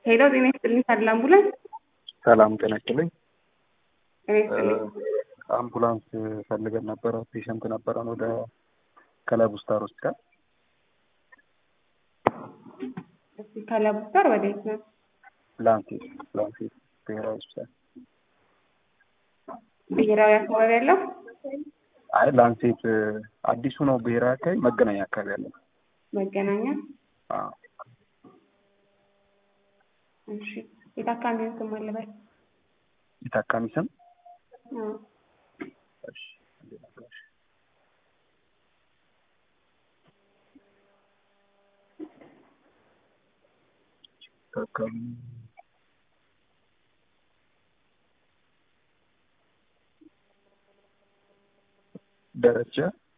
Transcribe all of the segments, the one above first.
ሄሎ ጤና ይስጥልኝ ታድላ አምቡላንስ ሰላም ጤና ይስጥልኝ። ጤና ይስጥልኝ። አምቡላንስ ፈልገን ነበረ። ፔሸንት ነበረን ወደ ከለብ ስታር ሆስፒታል። እስኪ ከለቡ ስታር ወዴት ነው? ላንሴት ላንሴት ብሔራዊ ሆስፒታል። ብሔራዊ አካባቢ ያለው አይ ላንሴት አዲሱ ነው ብሔራዊ አካባቢ መገናኛ አካባቢ ያለው። መገናኛ። አዎ። እሺ የታካሚውን ስም አለበት? የታካሚ ስም አዎ። እሺ እንዴት ነበር? ታካሚ ደረጃ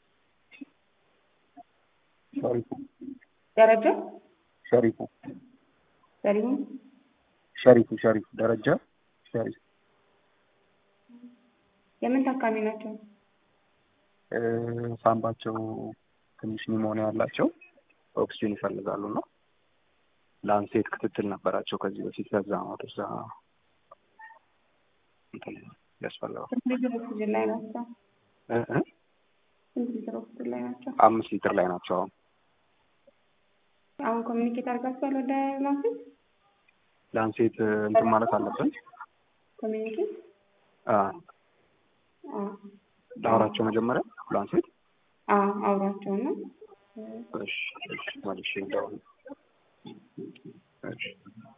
ሸሪፉ ደረጃ ሸሪፉ ሰሊሙ ሸሪፉ ሸሪፉ ደረጃ ሸሪፍ የምን ታካሚ ናቸው? እ ሳምባቸው ትንሽ ኒሞኒያ ያላቸው ኦክሲጅን ይፈልጋሉ እና ላንሴት ክትትል ነበራቸው ከዚህ በፊት ከዛ ነው ወደዛ እንትን ያስፈልጋል ስንት ሊትር ኦክሲጅን ላይ ናቸው? እ እ ስንት ሊትር ኦክሲጅን ላይ ናቸው? አምስት ሊትር ላይ ናቸው አሁን አሁን ኮሚኒኬት አድርጋችኋል ወደ ላንሴት? ላንሴት እንትን ማለት አለብን ኮሚኒኬት አ አዎ ላውራቸው መጀመሪያ ላንሴት አዎ አውሯቸው ነው። እሺ እሺ መልሼ እንደውም እሺ